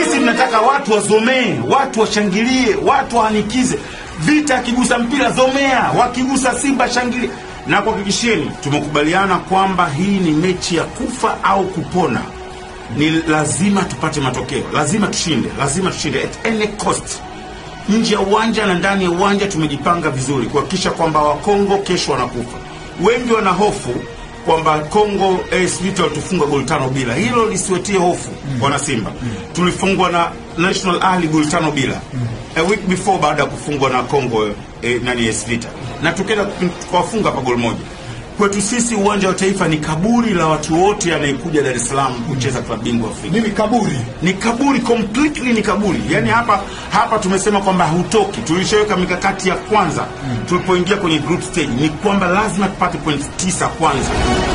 Sisi tunataka watu wazomee, watu washangilie, watu waanikize. Vita akigusa mpira zomea, wakigusa Simba shangilie. Na kuhakikishieni, tumekubaliana kwamba hii ni mechi ya kufa au kupona. Ni lazima tupate matokeo, lazima tushinde, lazima tushinde at any cost. Nje ya uwanja na ndani ya uwanja tumejipanga vizuri kuhakikisha kwamba Wakongo kesho wanakufa. Wengi wana hofu kwamba Kongo AS Vita walitufunga goli tano bila. Hilo lisiwetie hofu wana Simba. Tulifungwa na National Ahli goli tano bila a week before, baada ya kufungwa na Kongo eh, nani AS Vita, na tukaenda tukawafunga hapa goli moja. Kwetu sisi uwanja wa Taifa ni kaburi la watu wote anayekuja Dar es Salaam kucheza klabu bingwa Afrika Mimi kaburi. ni kaburi completely ni kaburi yani hapa hapa tumesema kwamba hutoki tulishaweka mikakati ya kwanza tulipoingia kwenye group stage ni kwamba lazima tupate point tisa kwanza